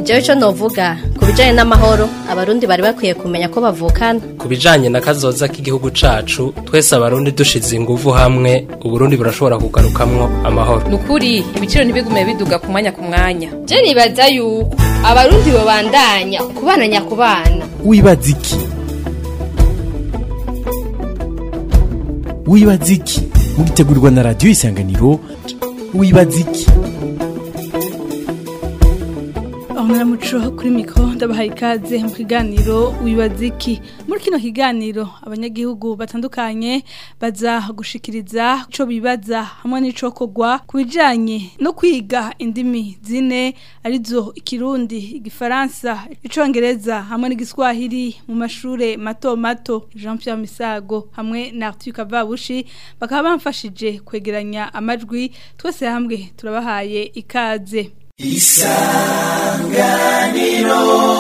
jewe ico novuga ku bijanye n'amahoro abarundi bari bakwiye kumenya ko bavukana ku bijanye na kazoza k'igihugu cacu twese abarundi dushize inguvu hamwe uburundi burashobora kugarukamwo amahoro nukuri ibiciro ntibigume biduga ku mwanya ku mwanya je nibaza yuko abarundi bobandanya kubana nyakubana wibaza iki wibaza iki mugitegurirwa na radiyo isanganiro wibaza iki muco kuri mikoro ndabahaye ikaze mu kiganiro wibaza iki muri kino kiganiro abanyagihugu batandukanye baza gushikiriza icyo bibaza hamwe n'icyo kogwa ku bijyanye no kwiga indimi zine arizo ikirundi igifaransa icyongereza hamwe n'igiswahili mu mashuri mato mato jean Pierre misago hamwe na Arthur Kavabushi bakaba bamfashije kwegeranya amajwi twese hamwe turabahaye ikaze isanganiro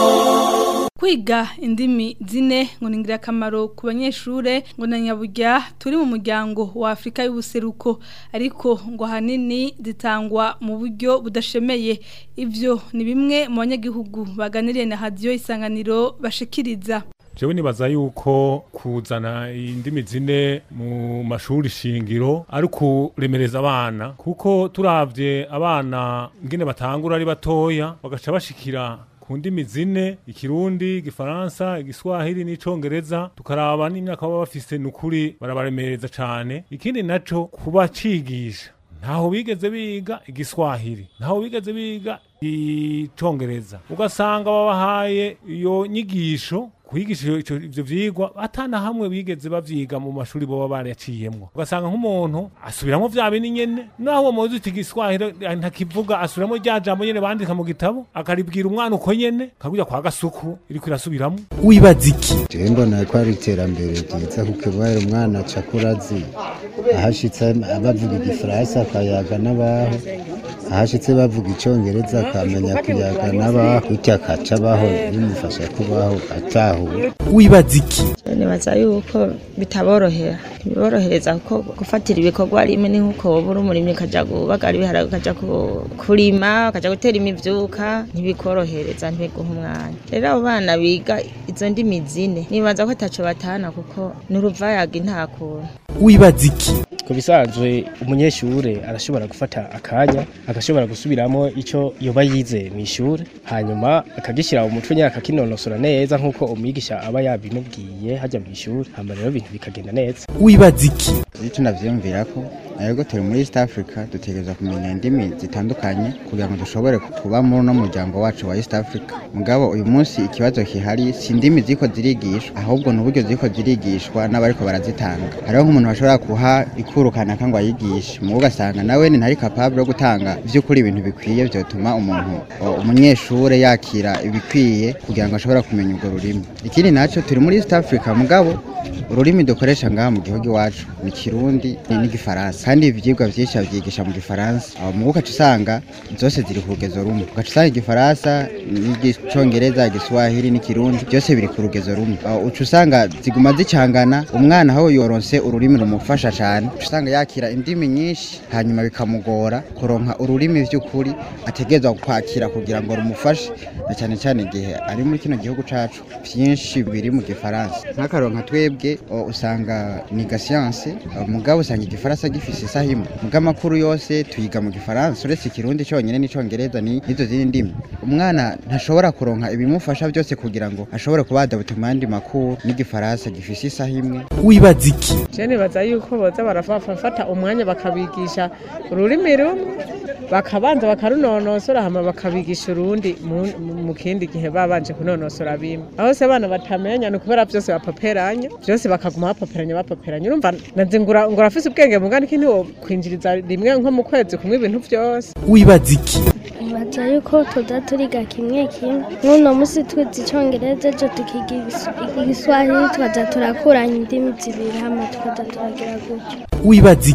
kwiga indimi zine ngo ni ingirakamaro ku banyeshure ngo na nyaburya turi mu muryango wa afurika y'ubuseruko ariko ngo ahanini zitangwa mu buryo budashemeye ibyo ni bimwe mu banyagihugu baganiriye na hadiyo isanganiro bashikiriza jewe nibaza yuko kuzana indimi zine mu mashuri shingiro ari kuremereza abana kuko turavye abana ngene batangura ari batoya bagaca bashikira ku ndimi zine ikirundi igifaransa igiswahili n'icongereza tukaraba n'imyaka baba bafise nukuri barabaremereza cane ikindi naco kuba cigisha ntaho bigeze biga igiswahili ntaho bigeze biga icongereza ugasanga babahaye iyo nyigisho kwigisha ivyo vyigwa atana hamwe bigeze bavyiga mu mashuri boba baraciyemwo ugasanga nk'umuntu asubiramo vya bindi nyene naho uwo muzi uti igiswahili ntakivuga asubiramo rya jambo nyene bandika mu gitabo akaribwira umwana uko nyene kakurya kwa gasuku iriko irasubiramo wibaza iki jewe mbona ko ari iterambere ryiza kuko ibaye umwana aca kurazi ahashitse bavuga igifaransa akayaga n'abaho ahashitse bavuga icongereza akamenya kuyaga n'abaho bityo akaca abaho bimufasha kubaho ataho wibaza iki nibaza yuko bitaborohera ntibiborohereza kuko gufatira ibikorwa rimwe ni nk'uko woba uri umurimyi ukaja kubagara ibiharage ukaja kurima ukaja gutera imivyuka ntibikorohereza ntibiguha umwanya rero abo bana biga izo ndimi zine nibaza ko ataco batana kuko ni uruvayaga nta kuntu wibaza iki ku bisanzwe umunyeshure arashobora gufata akanya agashobora gusubiramo icyo yoba yize mu ishuri hanyuma akagishyira mu mutwe nyine akakinonosora neza nk'uko umwigisha aba yabimubwiye hajya mu ishuri hama rero ibintu bikagenda neza wibaza iki iyo tunavyiyumvira ko ariko turi muri east africa dutegereza kumenya indimi zitandukanye kugira ngo dushobore kuba muri uno muryango wacu wa east africa mugabo uyu munsi ikibazo kihari si indimi ziko zirigishwa ahubwo ni uburyo ziko zirigishwa n'abariko barazitanga hariho nk'umuntu bashobora kuha ikuru kanaka ngo ayigishe mu ugasanga nawe ni ntari capable yo gutanga vy'ukuri ibintu bikwiye vyotuma umuntu umunyeshure yakira ibikwiye kugira ngo ashobore kumenya urwo rurimi ikindi naco turi muri east africa mugabo ururimi dukoresha ngaha mu gihugu iwacu ni kirundi n'igifaransa kandi ivyigwa vyinshi bavyigisha mu gifaransa aho mu ugaca usanga zose ziri ku rugezo rumwe ugaca usanga igifaransa n'igicongereza igiswahili n'ikirundi byose biri ku rugezo rumwe uca usanga ziguma zicangana umwana aho yoronse ururimi rumufasha cane uca usanga yakira indimi nyinshi hanyuma bikamugora kuronka ururimi vy'ukuri ategerezwa kwakira kugira ngo rumufashe na cane cane igihe ari muri kino gihugu cacu vyinshi biri mu gifaransa nk'akaronka twebwe usanga niga siyanse mugabo usanga igifaransa gifise isaha imwe mugabo amakuru yose tuyiga mu gifaransa uretse ikirundi cyonyine n'icongereza n'izo zindi ndimi umwana ntashobora kuronka ibimufasha byose kugira ngo ashobore kuba yadabuta mu yandi makuru n'igifaransa gifise isaha imwe wibaza iki je nibaza yuko boza barafata umwanya bakabigisha ururimi rumwe bakabanza bakarunonosora hama bakabigisha urundi mu kindi gihe babanje kunonosora bimwe aho se abana batamenya ni ukubera vyose bapaperanya byose bakaguma bapaperanya bapaperanya urumva nazi ngura ngura afise ubwenge mugani kintu wo kwinjiriza rimwe nko mu kwezi kumwe ibintu byose wibaza iki nibaza yuko tuza turiga kimwe kimwe nk'uno munsi twize icongereza ejo tukiga igiswahili tukaza turakuranya indimi zibiri hama tukaza turagira gutyo wibaza iki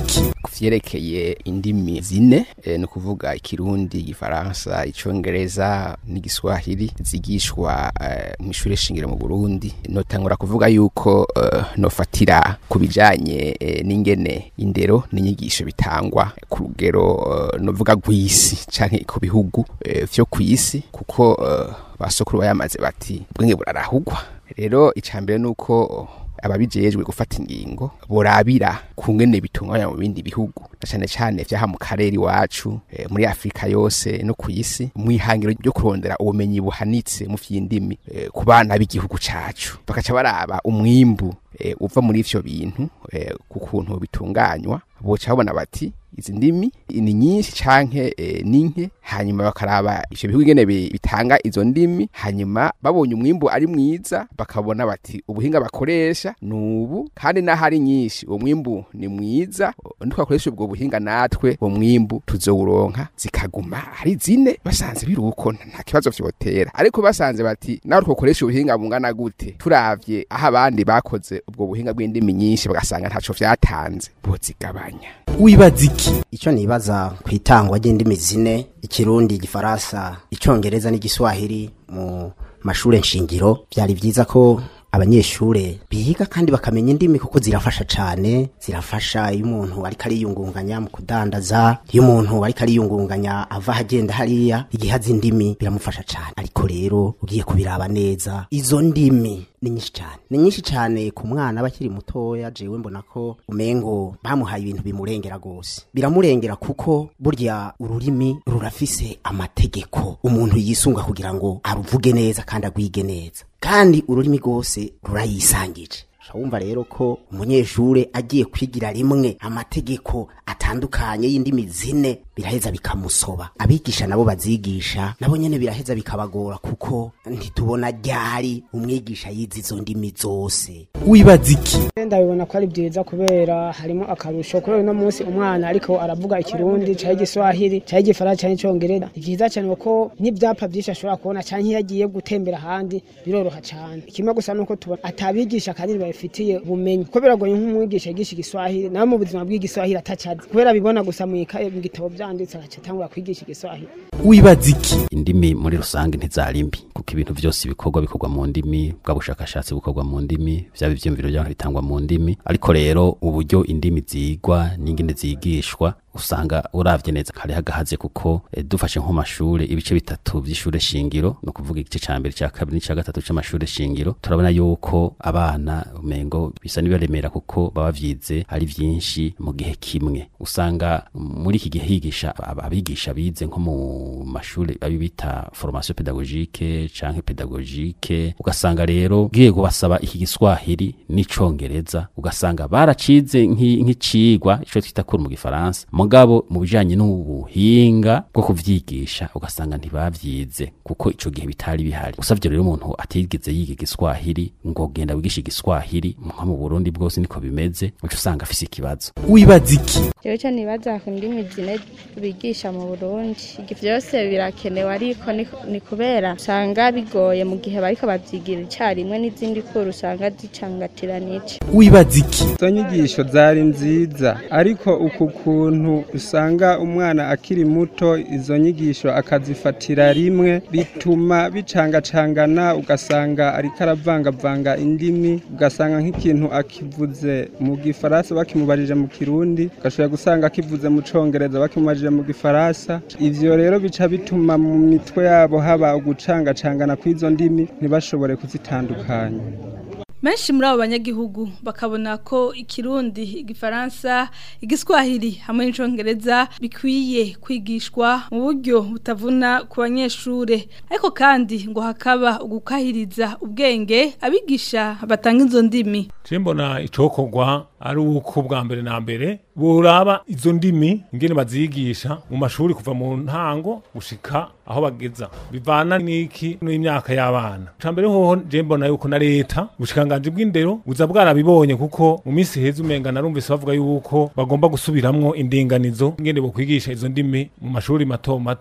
kuvyerekeye indimi zine e, ni ukuvuga ikirundi igifaransa icongereza n'igiswahili zigishwa e, mw'ishure shingiro mu burundi notangura kuvuga yuko e, nofatira ku bijanye e, n'ingene indero n'inyigisho bitangwa ku rugero e, novuga rw'isi canke ku bihugu e, vyo kw'isi kuko e, basokuru bayamaze bati ubwenge burarahugwa rero icambere nuko ababijejwe gufata ingingo borabira ku ngene bitunganya mu bindi bihugu na cane cane vyaha mu karere iwacu e, muri Afrika yose no ku isi mwihangiro ryo kurondera ubumenyi buhanitse mu vy'indimi e, ku bana b'igihugu cacu bakaca baraba umwimbu e, uva muri ivyo bintu e, ku kuntu bitunganywa boca babona bati izi ndimi ni nyinshi canke e, ninke hanyuma bakaraba ivyo bihugu ingene bitanga izo ndimi hanyuma babonye umwimbu ari mwiza bakabona bati ubuhinga bakoresha nubu kandi n'ahari nyinshi uwo mwimbu ni mwiza ntitwakoresha ubwo buhinga natwe uwo mwimbu tuzowuronka zikaguma ari zine basanze biruko nta kibazo vyotera ariko basanze bati nawe twokoresha ubuhinga bungana gute turavye aho abandi bakoze ubwo buhinga bw'indimi nyinshi bagasanga ntaco vyatanze bozigabanya wibaza iki icyo nibaza ku itangwa ry'indimi zine ikirundi igifaransa icyongereza n'igiswahili mu mashuri nshingiro byari byiza ko abanyeshure biga kandi bakamenya indimi kuko zirafasha cyane zirafasha iyo umuntu ariko ariyungunganya mu kudandaza iyo umuntu ariko ariyungunganya ava ahagenda hariya igihe azi indimi biramufasha cyane ariko rero ugiye kubiraba neza izo ndimi ni nyinshi cyane ni nyinshi cyane ku mwana aba akiri mutoya jewe mbona ko umengo bamuhaye ibintu bimurengera rwose biramurengera kuko burya ururimi rurafise amategeko umuntu yisunga kugira ngo aruvuge neza kandi agwige neza kandi ururimi rwose rurayisangije wumva rero ko umunyeshure agiye kwigira rimwe amategeko atandukanye y'indimi zine biraheza bikamusoba abigisha nabo bazigisha nabo nyene biraheza bikabagora kuko ntitubona ryari umwigisha yize izo ndimi zose wibaza iki ndabibona ko ari byiza kubera harimo akarusho kubera uno munsi umwana ariko aravuga ikirundi cyangwa igiswahili cyangwa igifaransa cyangwa icyongereza ni byiza cyane kuko n'ibyapa byinshi ashobora kubona cyangwa iyo agiye gutembera ahandi biroroha cyane kimwe gusa nuko tubona atabigisha kandi babifitiye ubumenyi kuko biragoye nk'umwigisha yigisha igiswahili nawe mu buzima bw'igiswahili atacazi kubera bibona gusa mu ikaye mu gitabo byanditse agaca atangura kwigisha igiswahili wibaza iki indimi muri rusange ntizari mbi kuko ibintu byose bikorwa bikorwa mu ndimi bwa bushakashatsi bukorwa mu ndimi byaba ibyiyumviro by'abantu bitangwa mu ndimi ariko rero uburyo indimi zigwa n'ingene zigishwa usanga uravye neza kare hagahaze kuko e, dufashe nko mashure ibice bitatu vy'ishure shingiro no kuvuga igice ca mbere ca kabiri n'ica gatatu c'amashure shingiro turabona yuko abana umengo bisa nibaremera kuko baba vyize ari vyinshi mu gihe kimwe usanga muri iki gihe higisha abigisha bize nko mu mashure abi bita formation pédagogique canke pédagogique ugasanga rero giye basaba iki giswahili n'icongereza ugasanga baracize nk'icigwa ico twita kuri mu gifaransa mugabo mu bijanye n'ubuhinga bwo kuvyigisha ugasanga ntibavyize kuko ico gihe bitari bihari usavye rero umuntu atigeze yiga igiswahili ngo genda wigisha igiswahili nko mu Burundi bwose niko bimeze uca usanga afise ikibazo wibaza iki jewe cyo nibaza ku ndimi zine bigisha mu Burundi ivyo vyose birakenewe ariko ni kubera usanga bigoye mu gihe bariko bavyigira icarimwe n'izindi kuru usanga zicangatiranije wibaza iki izo nyigisho zari nziza ariko uku kuntu usanga umwana akiri muto izo nyigisho akazifatira rimwe bituma bicangacangana ugasanga ariko aravangavanga indimi ugasanga nk'ikintu akivuze mu gifaransa bakimubarije mu kirundi ugashobora gusanga akivuze mu congereza bakimubarije mu gifaransa ivyo rero bica bituma mu mitwe yabo haba ugucangacangana kw'izo ndimi ntibashobore kuzitandukanya Menshi muri abo banyagihugu bakabona ko ikirundi, igifaransa, igiswahili hamwe n'icongereza bikwiye kwigishwa mu buryo butavuna ku banyeshure. Ariko kandi ngo hakaba ugukahiriza ubwenge abigisha batanga izo ndimi. Cimbona icokorwa ari uko bwa mbere na mbere buraba izo ndimi ingene bazigisha mu mashuri kuva mu ntango gushika aho bageza bivana n'iki n'imyaka y'abana cambere hoho je mbona yuko na leta ubushikanganje bw'indero buza bwarabibonye kuko mu minsi heza umenga narumvise bavuga yuko bagomba gusubiramwo indinganizo ingene bo kwigisha izo ndimi mu mashuri mato mato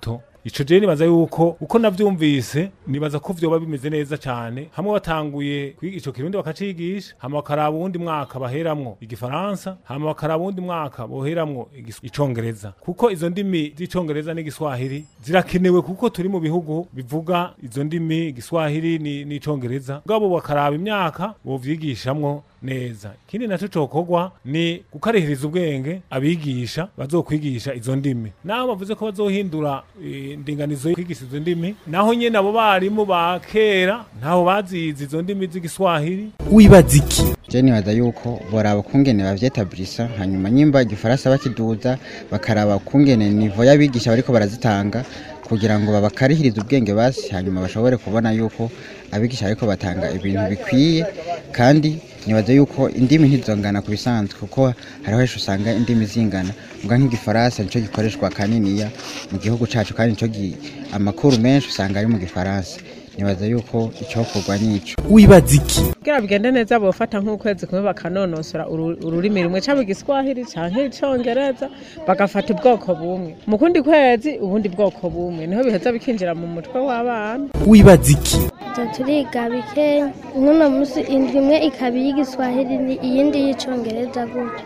ico je nibaza yuko uko navyumvise nibaza ko vyoba bimeze neza cane hamwe batanguye kwiga ico kirundi bakacigisha hama bakaraba uwundi mwaka baheramwo igifaransa hama bakaraba uwundi mwaka boheramwo igis- icongereza kuko izo ndimi z'icongereza n'igiswahili zirakenewe kuko turi mu bihugu bivuga izo ndimi igiswahili ni- n'icongereza bwabo bakaraba imyaka bovyigishamwo neza ikindi naco cokorwa ni gukarihiriza ubwenge abigisha bazokwigisha izo ndimi naho bavuze ko bazohindura eh, indinganizo yo kwigisha izo ndimi naho nyene abo barimu ba kera ntaho bazizi izo ndimi z'igiswahili wibaza iki je nibaza yuko boraba kungene bavyetabulisa hanyuma nyimba igifaransa bakiduza bakaraba kungene nivo y'abigisha bariko barazitanga kugira ngo babakarihirize ubwenge basi hanyuma bashobore kubona yuko abigisha bariko batanga ibintu bikwiye kandi nibaza yuko indimi ntizongana ku bisanzwe kuko hariho henshi usanga indimi zingana ubwa nk'igifaransa nico gikoreshwa kaniniya mu gihugu cacu kandi nico gi- amakuru menshi usanga ari mu gifaransa nibaza yuko icokorwa nico wibaza iki kugira bigende neza bofata nk'ukwezi kumwe bakanonosora uru- ururimi rumwe cyangwa igiswahili canke icongereza bagafata ubwoko bumwe mu kundi kwezi ubundi bwoko bumwe niho biheza bikinjira mu mutwe w'abana wibaza iki Tuba turiga bike nk'uno munsi indwi imwe ikaba iy'igiswahili ni- iyindi y'icongereza gutyo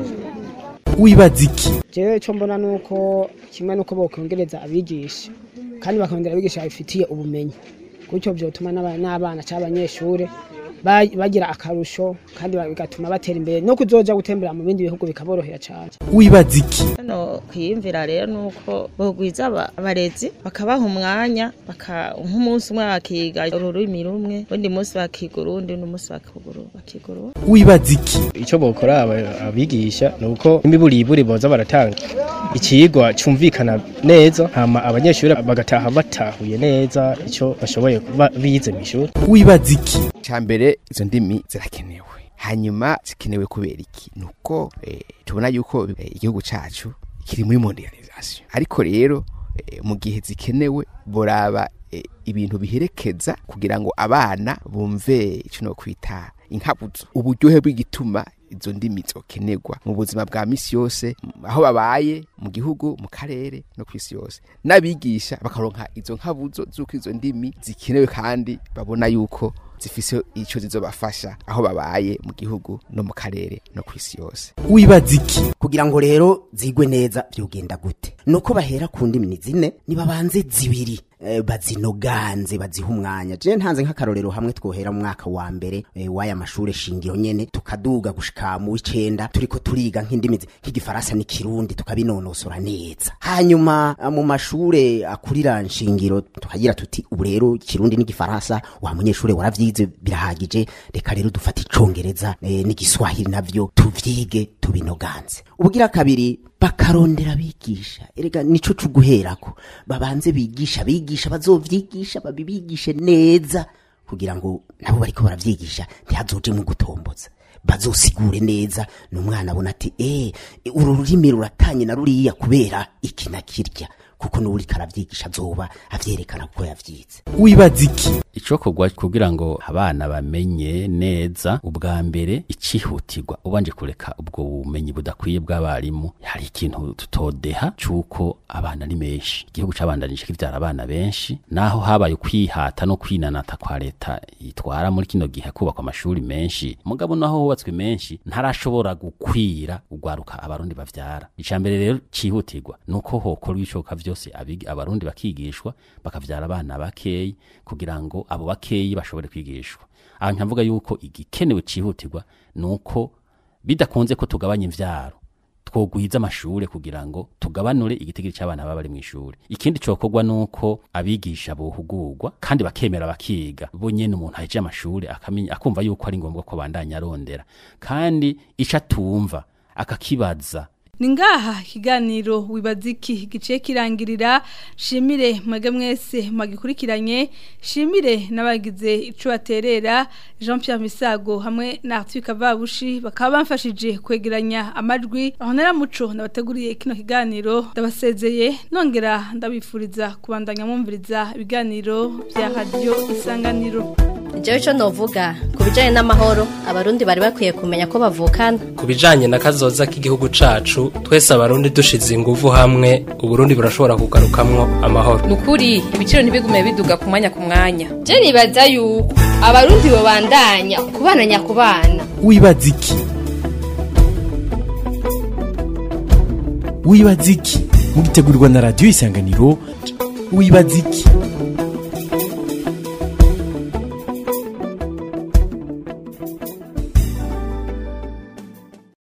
wibaza iki jewe icyo mbona ni uko kimwe n'uko bokongereza abigisha kandi bakongera abigisha babifitiye ubumenyi gutyo byotuma n'aba- n'abana cyangwa abanyeshuri ba- bagira akarusho kandi ba- bigatuma batera imbere no kuzoja gutembera mu bindi bihugu bikaborohera cyane wibaza iki hano kwiyumvira rero ni uko bogwiza aba- abarezi bakabaha umwanya baka- nk'umunsi umwe bakiga ururimi rumwe undi munsi bakiga urundi undi munsi bakiga uru- bakiga urundi wibaza iki icyo bokora aba- abigisha ni uko imiburiburi boza baratanga ikigwa cyumvikana neza hama abanyeshuri bagataha batahuye neza icyo bashoboye kuba bize mu ishuri wibaza iki cyambere izo ndimi zirakenewe hanyuma zikenewe kubera iki nuko eh, tubona yuko eh, igihugu cacu kiri muri mondialisation ariko rero eh, mu gihe zikenewe boraba eh, ibintu biherekeza kugira ngo abana bumve ico no kwita inkabuzo uburyohe bw'igituma izo ndimi zokenerwa mu buzima bwa misi yose m- aho babaye mu gihugu mu karere no kwisi yose n'abigisha bakaronka izo nkabuzo z'uko izo ndimi zikenewe kandi babona yuko zifise ico zizobafasha aho babaye mu gihugu no mu karere no kwisi yose wibaza iki kugira ngo rero zigwe neza byogenda gute nuko bahera ku ndimi zine nibabanze zibiri eh, bazinoganze baziha umwanya je ntanze nk'akarorero hamwe twohera mu mwaka wa mbere eh, w'aya mashure shingiro nyene tukaduga gushika mu w'icenda turiko turiga nk'indimi zi- nk'igifaransa n'ikirundi tukabinonosora neza hanyuma ah, mu mashure akurira nshingiro tukagira tuti ubu rero ikirundi n'igifaransa wa munyeshure waravyize birahagije reka rero dufate icongereza eh, n'igiswahili navyo tuvyige tubinoganze ubugira kabiri bakarondera abigisha erega nico cuguherako babanze bigisha bigisha bazovyigisha babibigishe neza kugira ngo nabo bariko baravyigisha ntihazojemwo gutomboza bazosigure neza n'umwana abona ati eh uru rurimi ruratanye na ruriya kubera iki na kirya kuko n'uwuriko aravyigisha azoba avyerekana kuko yavyize wibaza iki icokorwa kugira ngo abana bamenye neza ubwa mbere icihutirwa ubanje kureka ubwo bumenyi budakwiye bw'abarimu hari ikintu tutodeha c'uko abana ni menshi igihugu cabandanije kivyara abana benshi naho habaye ukwihata no kwinanata kwa leta itwara muri kino gihe kubakwa amashuri menshi mugabo naho hubatswe menshi ntarashobora gukwira ugwaruka abarundi bavyara icambere rero cihutirwa nuko hokorwa ibishoboka vyose abigi- abarundi bakigishwa bakavyara abana bakeyi kugira ngo abo bakeyi bashobore kwigishwa aha nkavuga yuko igikenewe cihutirwa nuko bidakunze ko tugabanya imvyaro twogwiza amashure kugira ngo tugabanure igitigiri c'abana baba bari mw'ishure ikindi cokorwa nuko abigisha bohugurwa kandi bakemera bakiga bo nyene umuntu ahejeje amashure akamenya akumva yuko ari ngombwa ko bandanya arondera kandi ico atumva akakibaza ni ngaha ikiganiro wibaza iki giciye kirangirira shimire mwege mwese magikurikiranye shimire n'abagize ico baterera Jean Pierre Misago hamwe na Arthur Kavabushi bakaba bamfashije kwegeranya amajwi aho naramuco nabateguriye kino kiganiro ndabasezeye nongera ndabifuriza kubandanya mwumviriza ibiganiro bya radio isanganiro jewe ico novuga ku bijanye n'amahoro abarundi bari bakwiye kumenya ko bavukana ku bijanye na kazoza k'igihugu cacu twese abarundi dushize inguvu hamwe uburundi burashobora kugarukamwo amahoro nukuri ibiciro ntibigume biduga ku mwanya ku mwanya je nibaza yuko abarundi bobandanya kubana nyakubana wibaza iki wibaza iki mugitegurirwa na radiyo isanganiro wibaza iki